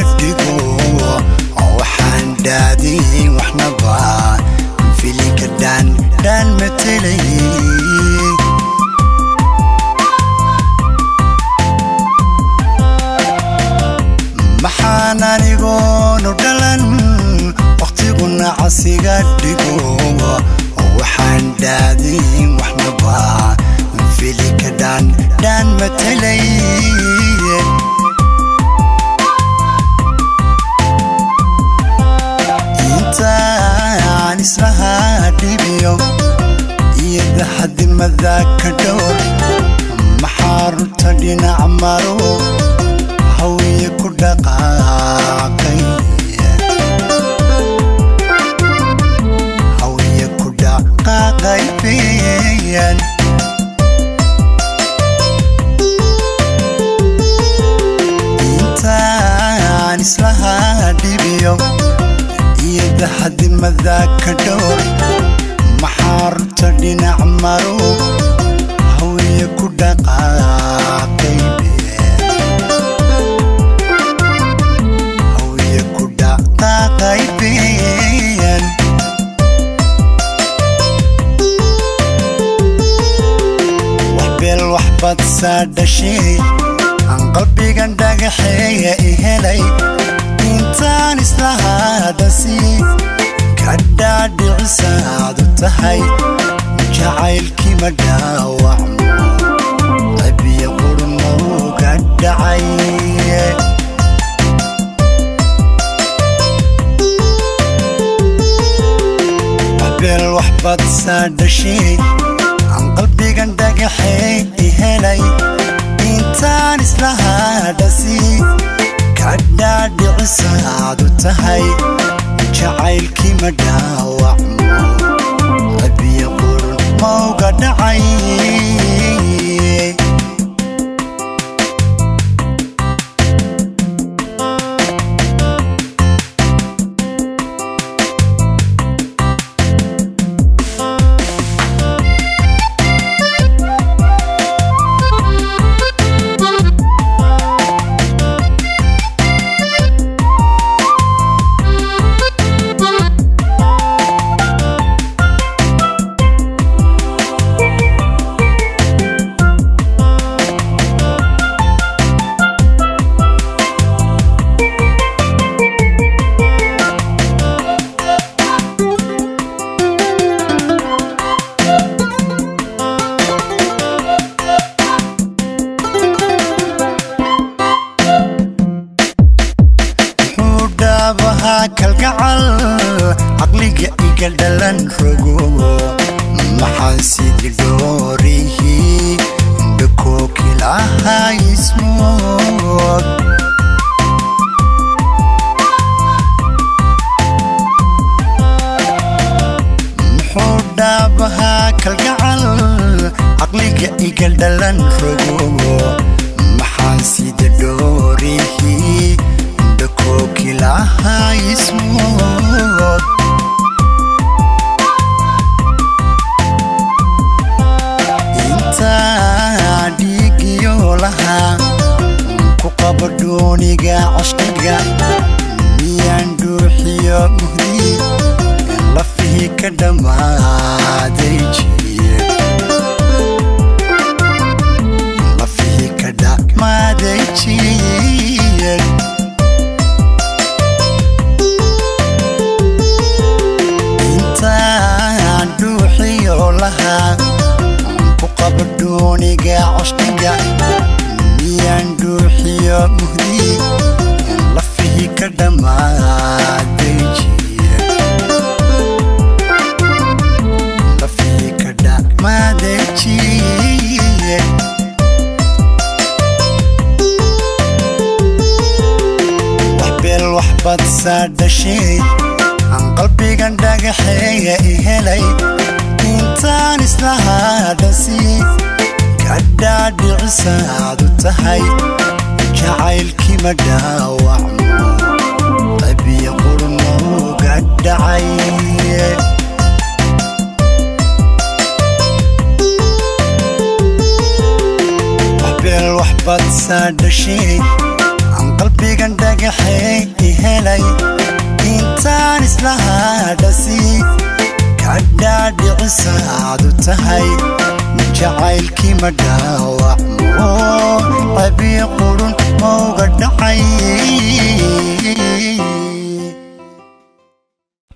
dhigo oo waxaan dhaadin waxnaba filika dhaan dhaan matelay maxaan anigoonu dhalan wakhtiguna casiga dhigo oo waxaan dhaadin waxnaba filika dhaan dhaan matelay intaan islahaa dhibiyo iyo daxadimada ka dhowr maxaa runta dhinac maro hawiye ku dhaqaaqay hawiye ku dhaqaaqay beyan intaan islahaa dhibiyo iyo daxadimada ka dhowr maxaa runta dhinac maro hawiye ku dhaqaaqay hawiye ku dhaqaaqay beyan wax beel wax badsaa dhashay aan qalbigan dhagaxeeya i helay intaan islahaadasi ka dhaadhicisaadu tahay jacaylkii ma dhaawacmo qabiya qurmowga dhacay waxbeel wax badsaa dhashay aan qalbigan dhagaxey i helay intaan islahaadhasi ka dhaadhicisaadu tahay jacaylkii ma dhaawacmo qabiya qurun mowga dhacay wuxuu dhaabahaa kalgacal caqliga iga dhalan rogo maxaan sidii dhoorihii dhakookilahaa ismood muxuu dhaabahaa kalgacal caqliga iga dhalan rogo maxaan sida dhoorihii dhakookilahaa ismood intaa dhiigiyo lahaa ku qabo dooniga cashqiga miyaan dhuuxiyo muhdi lafihii ka dhammaaday jiir lafihii ka dhammaaday jiir intaan dhuuxiyo lahaa ku qabo dooniga cashqiga miyaan dhuuxiyo muhdi lafihii ka dhammaaday jiir lafihii ka dhammaaday jiir wax beel wax badsaa dhashay aan qalbigan dhagaxeeya i helay intaan islahaadhasi ka dhaadhicisaadu tahay jacaylkii ma dhaawacmo qabiya qurmowga dhacay wax beel wax badsaa dhashay aan qalbigan dhagaxeey islahaa dhasi kadhaadhicisaadu tahay jacaylkii ma dhaawacmo